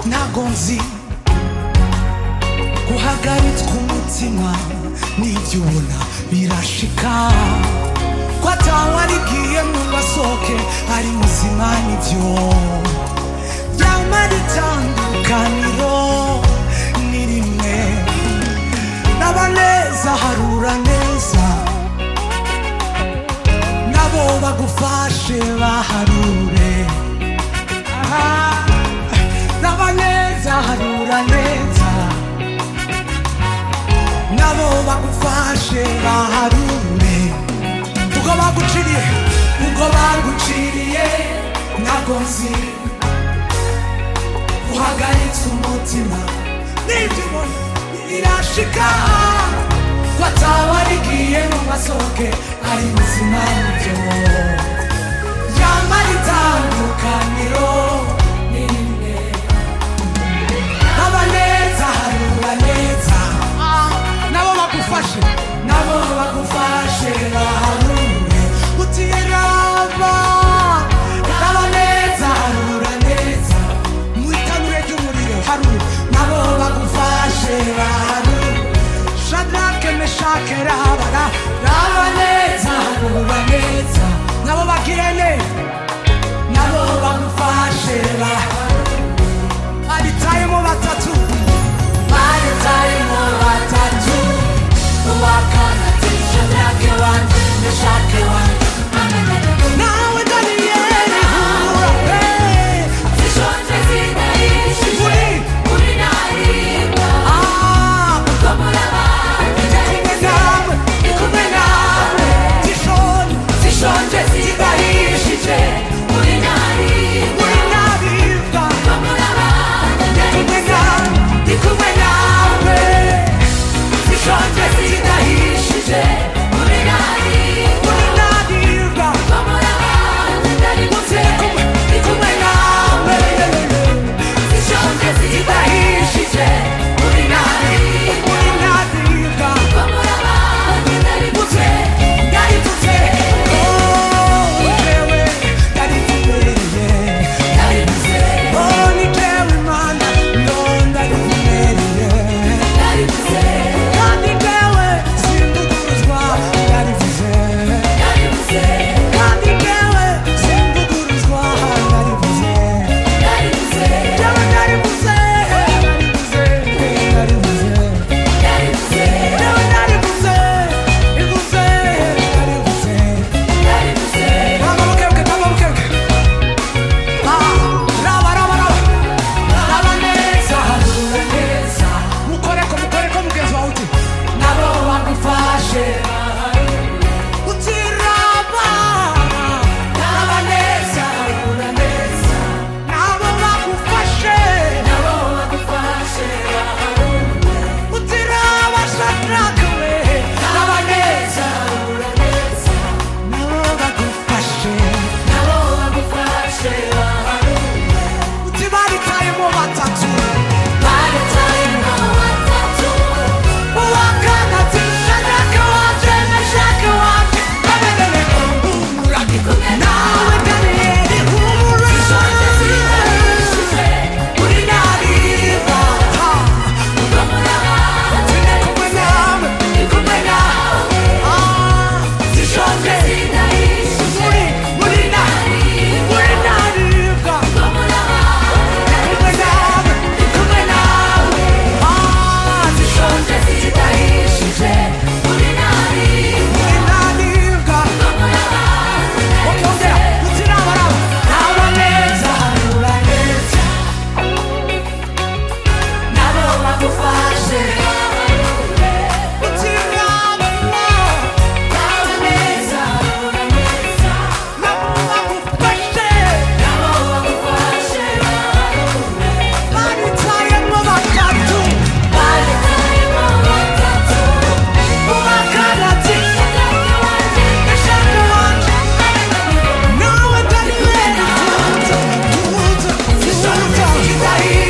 ntago nzi guhagaritswa umutima n'ibyo ubona birashika ko atawarigiye mu basoke ari muzima nibyo ryamara itandukaniro ni rimwe n'abaneza harura neza nabo bagufashe baharure Aha, n'abaneza harura neza nabo bagufashe baharure ubwo baguciriye ubwo baguciriye ntabwo nzi uhagaritse umutima n'ibyo ubona birashika ko atawarigiye mu masoke ari muzima nibyo ryamara itandukaniro ni rimwe abaneza harura neza nabo bagufashe nabo bagufashe baharure utiyeraba abaneza harura neza mu itanure ry'umuriro harura nabo bagufashe baharure shadrake meshake rabara raba neza harura neza nabo bagire neza nabo bagufashe baharure baritayemo batatu baritayemo batatu uwakanatisha myake wanje meshake wanje nawe daniyeli hura pe zishonje zidahishije uri uri naribwa ah ko murabana kumwe nawe ndi kumwe nawe zishoni zishonje zidahishije uri naribwa uri nabibwa ko murabana kumwe nawe ndi kumwe nawe zishonje zidahishije uri naribwa uri nabibwa ko murabana ndari turi kumwe ndi kumwe nawe zishonje zidahishije uri naribwa uri nabibwa ko murabana ndari Utse, yarivutse, oh, jewe, yaritubereye. naribuze Oh, ni jewe Mana, no, ndarivumereye. naribuze Kandi jewe, simvuguruzwa, yarivuze. naribuze Kandi jewe, simvuguruzwa, yarivuze. naribuze Jewe narivuze, narivuze, narivuze. naribuze Jewe narivuze, ivuze, narivuze. naribuze Raba bukebuke, raba bukebuke. Ah, raba, raba, raba. Raba neza, harura neza. Mukoreko, mukoreko mugenzi wawe uti nabo bagufashe uti raba raba neza harura neza nabo bagufashe nabo bagufashe uti raba shadraka we raba neza harura neza nabo bagufashe nabo bagufashe uti baritayemo batatu baritayemo batatu uwakanatisha shadraka wanje meshake wanje abedenego humura kumwe nawe daniyeli humura zishonje zidahishije uri nariba ko murabana turi kumwe nawe ndi kumwe nawe Ah, zishonje zidahishije uri uri na uri naribwa ko murabana kumwe nawe ndi kumwe nawe Ah, zishonje zidahishije uri naribwa uri naribwa ko murabana ukongera uti raba raba raba neza harura neza nabo bagufashe uti raba Raba neza rura neza nabo bagufashe nabo bagufashe baritayemo batatu baritayemo batatu uwakanatisha Shadaki wanje meshake wanje nawe daniyeli tuza tuza tuza